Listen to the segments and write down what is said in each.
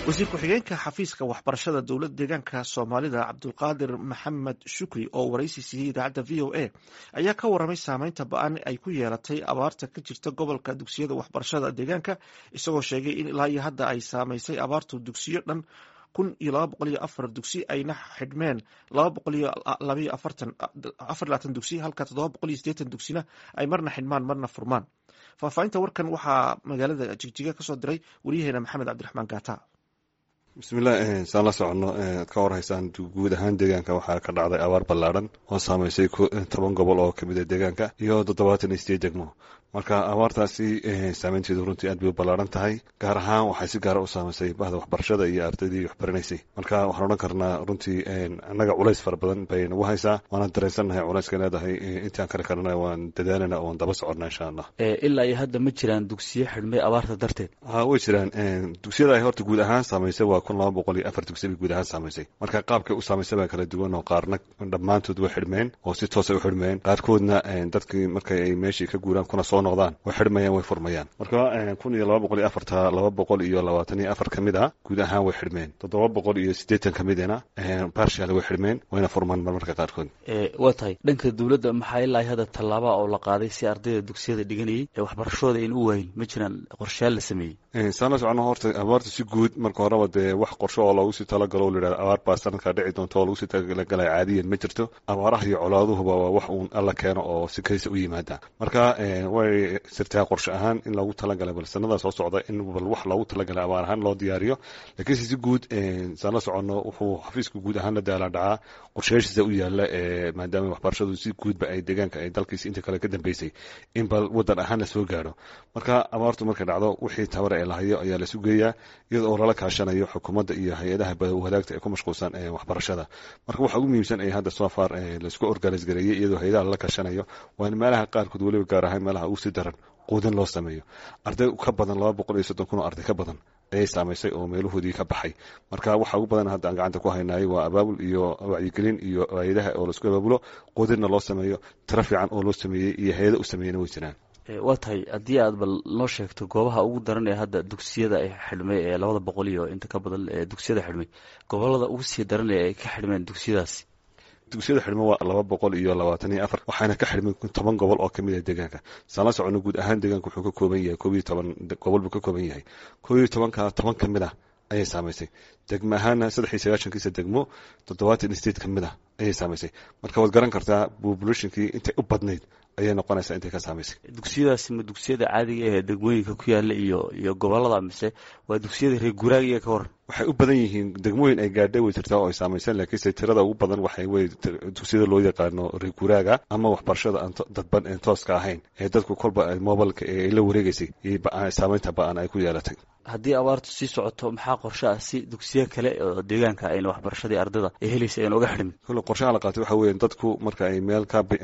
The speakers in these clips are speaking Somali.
wasiir ku-xigeenka xafiiska waxbarashada dowlad deegaanka soomaalida cabdulqaadir maxamed shukri oo waraysi siiyey idaacadda v o a ayaa ka waramay saameynta ba-an ay ku yeelatay abaarta ka jirta gobolka dugsiyada waxbarashada deegaanka isagoo sheegay in ilaa iyo hadda ay saameysay abaartu dugsiyo dhan kun iyo laba boqol iyo afar dugsi ayna xidhmeen laba boqol iyo labaiyo afartan afar labaatan dugsi halka toddoba boqol iyo siddeetan dugsina ay marna xidhmaan marna furmaan faahfaahinta warkan waxaa magaalada jigjiga kasoo diray waryaheena maxamed cabdiraxmaan gaata bismillah saan la soconno ad ka warhaysaan guud ahaan deegaanka waxaa ka dhacday abaar ballaadhan oo saameysay toban gobol oo kamid a deegaanka iyo toddobaatan iyo sideed degmo marka abaartaasi saameynteedu runtii aad bay u ballaaran tahay gaar ahaan waxay si gaara u saameysay bahda waxbarashada iyo ardaydii waxbaranaysay marka waxaan odhan karnaa runtii annaga culays fara badan bay nagu haysaa waana dareensannahay culayska leedahay intaan kari karana waan dadaalana waan daba soconna insha allah ilaa iyo hadda ma jiraan dugsiyo xidhmay abaarta darteed ha way jiraan dugsiyada ay horta guud ahaan saamaysay waa kun laba boqol iyo afar dugsi bay guud ahaan saamaysay marka qaabkay u saamaysay baa kala duwan oo qaarna dhammaantood way xidhmeen oo si toosay u xidhmeen qaarkoodna dadkii markay ay meeshii ka guuraan kuna soo noqdaan way xidhmayaan way furmayaan marka kun iyo laba boqol iyo afarta laba boqol iyo labaatan iyo afar ka mid a guud ahaan way xidhmeen toddoba boqol iyo siddeetan ka midina barshal way xidhmeen wayna furmaan marmarka qaarkood waa tahay dhanka dowladda maxaa ilaa hadda tallaaba oo la qaaday si ardayda dugsiyada dhiganayay ee waxbarashooda ayn u waayin ma jiraan qorshayaal la sameeyey saan la socono horta abaarta si guud marka horeba dee wax qorsho oo loogu sii talagalo o layidhahda abaar baa sanadkaa dhici doonta oo lagu sii talagalay caadiyan ma jirto abaaraha iyo colaaduhuba waa wax uun alla keeno oo si kaysa u yimaada marka way sirtaa qorshe ahaan in loogu talagalay bal sanada soo socda in bal wax loogu talagalay abaar ahaan loo diyaariyo laakiinse si guud saan la soconno wuxuu xafiiska guud ahaan la daalaa dhacaa qorshayaashiisa u yaala maadaama waxbarashadu si guudba ay deegaanka ay dalkiisa inta kale ka dambeysay in bal wadan ahaan la soo gaaro marka abaartu markay dhacdo wixii tabara ee lahayo ayaa la sugeeyaa iyada oo lala kaashanayo xukuumadda iyo hay-adaha wadaagta ee ku mashquulsan waxbarashada marka waxa ugu muhiimsan ee hadda soo far laisku organis gareeyey iyadoo hay-adaha lala kaashanayo waa in meelaha qaarkood weliba gaar ahaan meelaha ugu sii daran quudin loo sameeyo arday ka badan laba boqol iyo soddon kun oo arday ka badan ayay saamaysay oo meelahoodii ka baxay marka waxa ugu badan hadda aan gacanta ku haynay waa abaabul iyo wacyigelin iyo hay-adaha oo laisku abaabulo quudinna loo sameeyo tiro fiican oo loo sameeyey iyo hay-ada u sameeyena way jiraan waa tahay haddii aad bal noo sheegto goobaha ugu daran ee hadda dugsiyada ay xidhmay ee labada boqol iyo inta ka badan ee dugsiyada xidhmay gobolada ugu sii daran ee ay ka xidhmeen dugsiyadaasi dugsiyada xidhmo waa laba boqol iyo labaatan iyo afar waxaana ka xidhmay toban gobol oo kamid ah deegaanka saan la socono guud ahaan deegaanka wuxuu ka kooban yahay koob iyo toban gobol buu ka kooban yahay koob iyo tobanka toban ka mid ah ayay saamaysay degmo ahaana saddex iyo sagaashankiisa degmo toddobaatan state ka mid ah ayay saamaysay marka waad garan kartaa populationkii intay u badnayd ayay noqonaysaa intay ka saamaysay dugsiyadaasi ma dugsiyada caadiga ee degmooyinka ku yaala iyo iyo gobolada mise waa dugsiyada reer guraagiya ka waran waxay u badan yihiin degmooyin ay gaadhay way jirtaa oo ay saamayseen laakiinse tirada ugu badan waxay wey dugsiyada loo yaqaano reer guraaga ama waxbarashada aan dadban een tooska ahayn ee dadku kolba mobilka ee la wareegaysay saameynta ba-an ay ku yeelatay haddii abaartu sii socoto maxaa qorshe ah si dugsiyo kale oo deegaanka ayna waxbarashadii ardada ay helaysa ayna uga xidhmin kule qorshaha la qaatay waxa weya dadku marka ay meel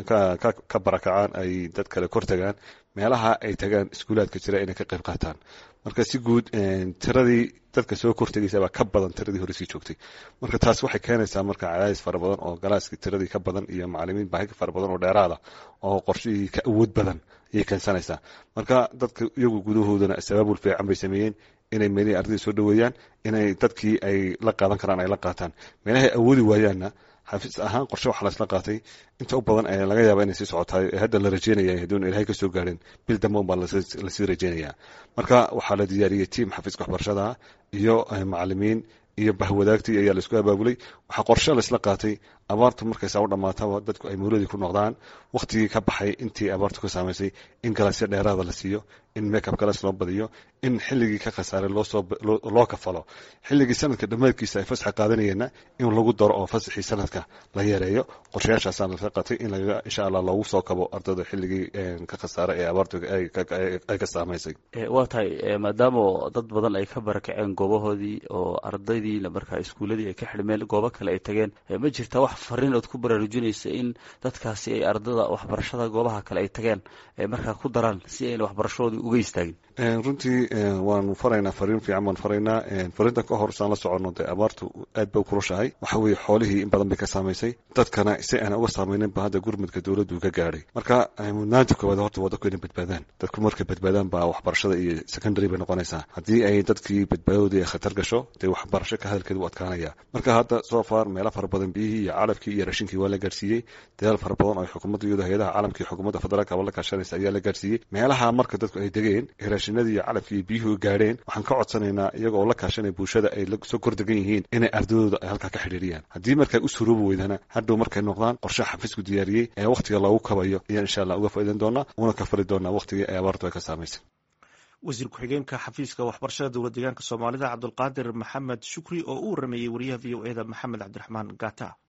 ka barakacaan ay dad kale kor tagaan meelaha ay tagaan iskuulaadka jira inay ka qayb qaataan marka si guud tiradii dadka soo kortegaysa baa ka badan tiradii hore sii joogtay marka taas waxay keenaysaa marka cadaadis fara badan oo galaaskii tiradii ka badan iyo macalimiin baahi fara badan oo dheeraada oo qorshihii ka awood badan ayay keensanaysaa marka dadka iyagu gudahoodana sabaabul fiican bay sameeyeen inay meelihii ardayda soo dhaweeyaan inay dadkii ay la qaadan karaan ay la qaataan meelahay awoodi waayaanna xafiis ahaan qorshe waxaa laisla qaatay inta u badan ee laga yaaba inay sii socotaay ee hadda la rajeynaya haduuna ilahay ka soo gaarin bil damban baa lasii rajeynayaa marka waxaa la diyaariyey tiam xafiiska waxbarashada iyo macalimiin iyo bahwadaagtii ayaa laisku abaabulay waxaa qorshe laisla qaatay abaartu markaysaa u dhammaataba dadku ay mawladii ku noqdaan wakhtigii ka baxay intii abaartu ka saamaysay in galaasyo dheeraada la siiyo in makeup galas loo badiyo in xilligii ka khasaaray loo kafalo xilligii sanadka dhammaadkiisa ay fasaxa qaadanayeenna in lagu daro oo fasaxii sanadka la yareeyo qorshayaashaasaan laga qatay in laga insha allah loogu soo kabo ardayda xilligii ka khasaaray ee abaartu ay ka saamaysay waa tahay maadaama dad badan ay ka barakaceen goobahoodii oo ardaydiina markaa iskuuladii ay ka xidhmeen goobo kale ay tageen ma jirta wax fariin ood ku baraarujinaysa in dadkaasi ay ardada waxbarashada goobaha kale ay tageen markaa ku daraan si ayna waxbarashadoodii uga istaagin runtii waanu faraynaa fariin fiican baan faraynaa fariintan ka hor saan la soconno dee abaartu aad bay u kulushahay waxa weeye xoolihii in badan bay ka saamaysay dadkana si aan uga saameynin ba hadda gurmudka dowladdu ka gaadhay marka mudnaanta koowaad horta waa dadku inay badbaadaan dadku markay badbaadaan baa waxbarashada iyo secondary bay noqonaysaa haddii ay dadkii badbaadooda ay khatar gasho dee waxbarasho ka hadalkeeda u adkaanaya marka hadda soo far meelo fara badan biyihii iyo calafkii iyo rashinkii waa la gaadhsiiyey dadaal fara badan oo xukuumadda iyadoo hay-adaha caalamka iyo xukuumadda federaalka la kaashanaysa ayaa la gaadhsiiyey meelaha marka dadku ay degeen ee raashinadii iyo calafkii iyo biyuhu gaadheen waxaan ka codsanaynaa iyaga oo la kaashanaya bulshada ay soo kordegan yihiin inay ardadooda ay halkaa ka xidhiiriyaan haddii markay u suroobi weydana hadhow markay noqdaan qorshe xafiisku diyaariyey ee wakhtiga loogu kabayo ayaan insha allah uga faa'iidan doonaa una ka fali doonaa wakhtigii ay abaartu ay ka saamaysay wasiir ku-xigeenka xafiiska waxbarashada dowlad deegaanka soomaalida cabdulqaadir maxamed shukri oo u warameeyey wariyaha v o eda maxamed cabdiraxmaan gata